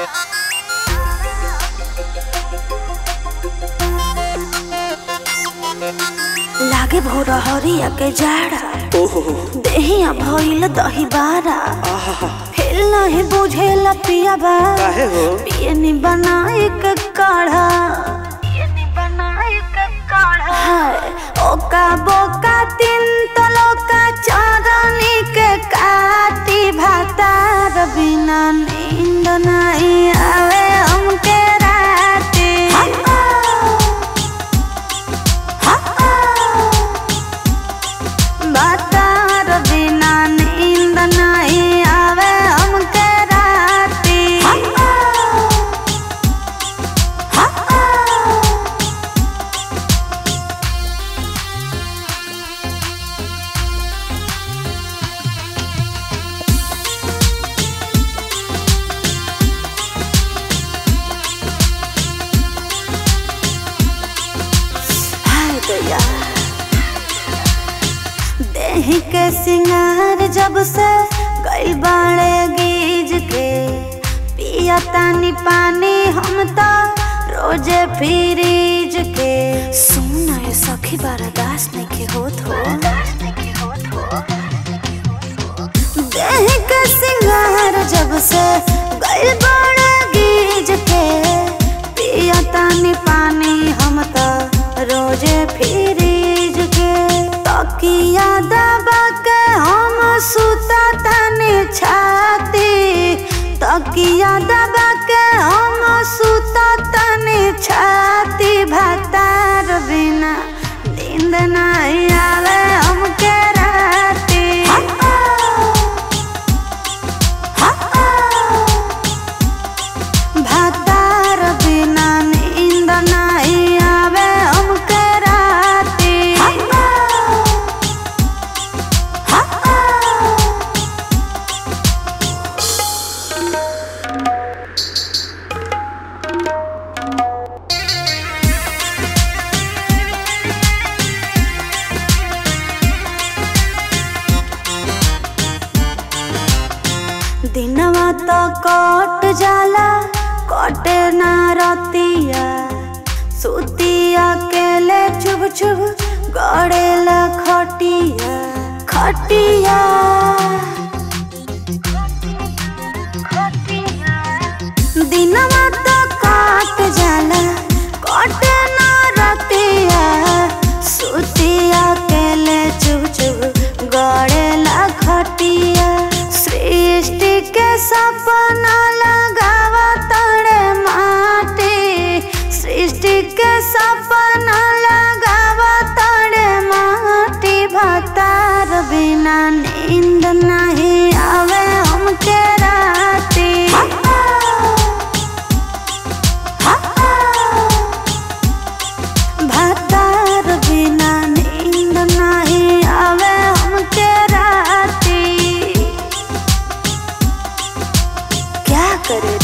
लागे भोर हरिया के जाड़ा देहिया भइल दही बारा हिल नहीं बुझेला पिया बा काहे हो पियनी बनाए के काढ़ा पियनी बनाए के काढ़ा हाय ओका बोका तीन तलोका चांदनी के काटी भातार बिना नींद नहीं आवे हमके राती बातार बिना नींद नहीं आवे हमके राती हाय दया देही के सिंगार जब से गई बाड़े गीज के पिया तानी पानी हम तो रोजे फ्रीज के सुना ये सखी बर्दाश्त नहीं के होत हो देही के सिंगार जब से गई बाड़े गीज के पिया तानी पानी हम तो रोजे फ्रीज के तकिया दबा के हम सुता तानी छाती तकिया दबा के हम सुता तानी छाती भातार बिना नींद नहीं आवे हमके राती भातार बिना नींद नहीं आवे हमके राती दिनवा तो कट जाला कटे ना रतिया सुतिया केले चुभ चुभ गड़ेला खटिया खटिया दिनवा तो कट जाला कटे ना रतिया सुतिया केले चुभ चुभ गड़ेला खटिया सृष्टि के सपना लगावा तड़े माटी सृष्टि के सपना लगावा तड़े माटी भतार बिना नींद नहीं आवे हमके राती भतार बिना नींद नहीं आवे हमके राती क्या करे